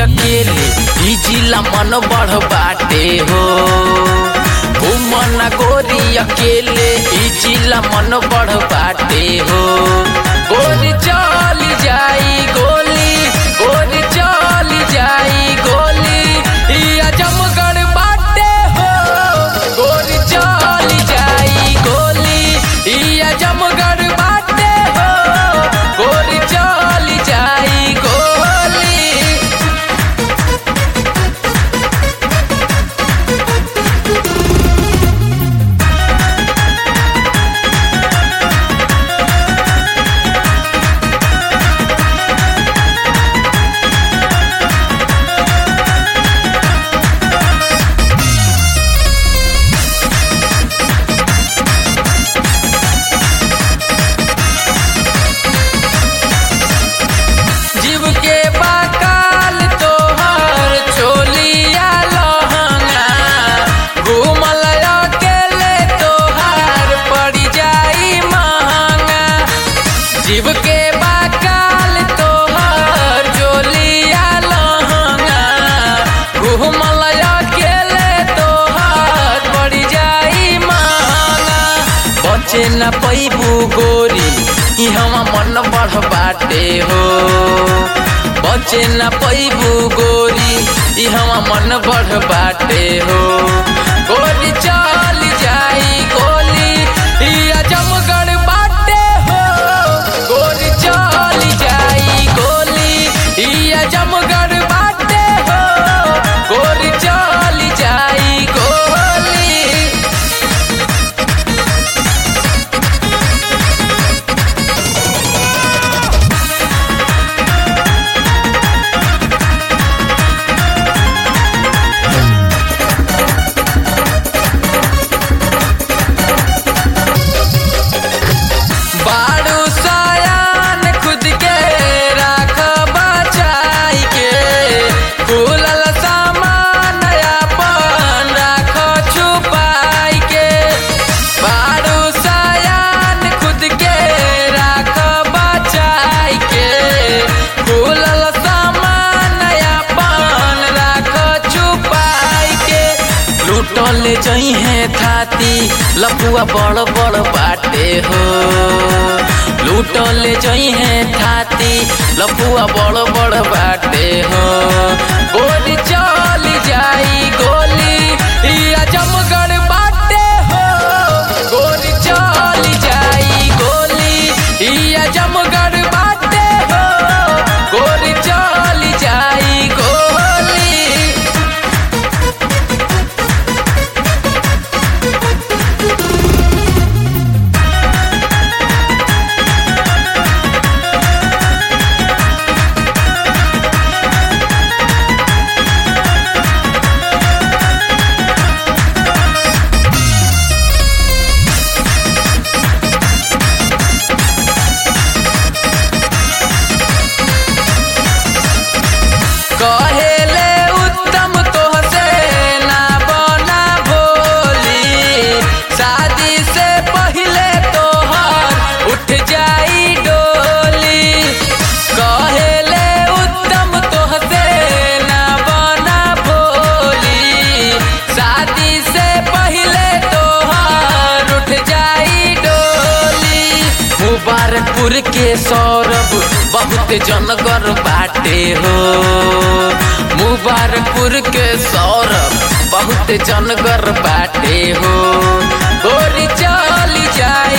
अकेले ई जिला मन बढ़ बाटे हो घूमना गोरी अकेले ई जिला मन बढ़ बाटे हो गोरी चल जाई गोली गोरी चल जाई गोली ई अजमगढ़ बाटे हो गोरी चल जाई गोली ई अजमगढ़ बाटे हो गोरी चल जाई गोली जीव के बाकाल तोहर छोलिया लहंगा घूमल अकेले तोहार पड़ जाई महंगा जीव के बाकाल तोहर छोलिया लहंगा घूमल अकेले तोहार पड़ जाई महंगा बचे न पैबू गोरी ई हम मन बढ़ बाटे हो बचे न पैबू गोरी ई हम मन बढ़ बाटे हो गोरी चल जाई गोली ई अजमगढ़ बाटे हो गोरी चल जाई गोली ई अजमगढ़ बाटे हो गोरी चल जाई गोली बारू सयान खुद के राख बचाई के खुलल सामान अपन राख छुपाई के बारू सयान खुद के राख बचाई के खुलल सामान अपन राख छुपाई के लूटल जइहे थाती लपुआ बड़ बड़ बाटे हो लूटल जइहे थाती लपुआ बड़ बड़ बाटे हो गोली चल जाई गोली ई अजमगढ़ बाटे हो गोली चल जाई गोली ई अजमगढ़ बाटे हो गोली चल जाई गोली कहेले उत्तम तोहसे ना बना भोली शादी से पहले तोहर उठ जाई डोली कहेले उत्तम तोहसे ना बना भोली शादी से पहले तोहर उठ जाई डोली मुबारकपुर के सौरभ बहुत जनगर बाटे हो मुबारकपुर के सौरभ बहुत जनगर बाटे हो गोरी चल जाए